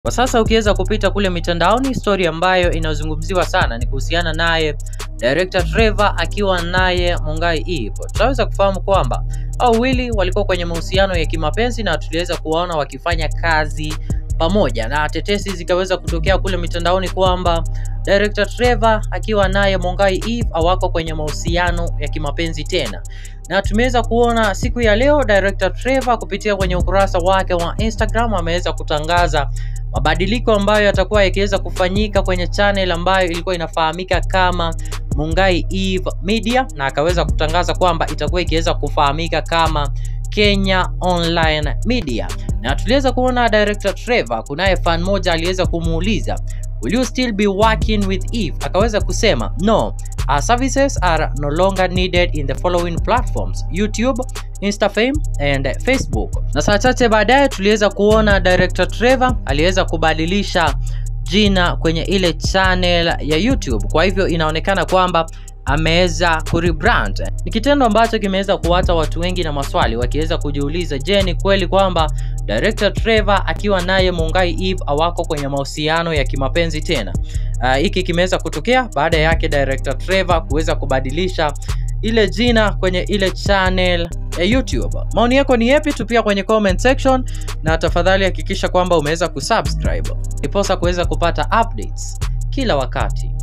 Kwa sasa ukiweza kupita kule mitandaoni, story ambayo inazungumziwa sana ni kuhusiana naye director Trevor akiwa naye Mungai Eve. Tunaweza kufahamu kwamba hao wawili walikuwa kwenye mahusiano ya kimapenzi na tuliweza kuwaona wakifanya kazi pamoja, na tetesi zikaweza kutokea kule mitandaoni kwamba director Trevor akiwa naye Mungai Eve hawako kwenye mahusiano ya kimapenzi tena, na tumeweza kuona siku ya leo director Trevor kupitia kwenye ukurasa wake wa Instagram ameweza kutangaza mabadiliko ambayo yatakuwa yakiweza kufanyika kwenye channel ambayo ilikuwa inafahamika kama Mungai Eve Media, na akaweza kutangaza kwamba itakuwa ikiweza kufahamika kama Kenya Online Media. Na tuliweza kuona director Trevor, kunaye fan moja aliweza kumuuliza will you still be working with Eve? Akaweza kusema no, our services are no longer needed in the following platforms YouTube, Instafame and Facebook. Na saa chache baadaye tuliweza kuona director Trevor aliweza kubadilisha jina kwenye ile channel ya YouTube. Kwa hivyo inaonekana kwamba ameweza kurebrand. Ni kitendo ambacho kimeweza kuwata watu wengi na maswali wakiweza kujiuliza, je, ni kweli kwamba director Trevor akiwa naye Mungai Eve hawako kwenye mahusiano ya kimapenzi tena? Hiki uh, kimeweza kutokea baada yake director Trevor kuweza kubadilisha ile jina kwenye ile channel ya YouTube. Maoni yako ni yapi? Tupia kwenye comment section, na tafadhali hakikisha kwamba umeweza kusubscribe ndiposa kuweza kupata updates kila wakati.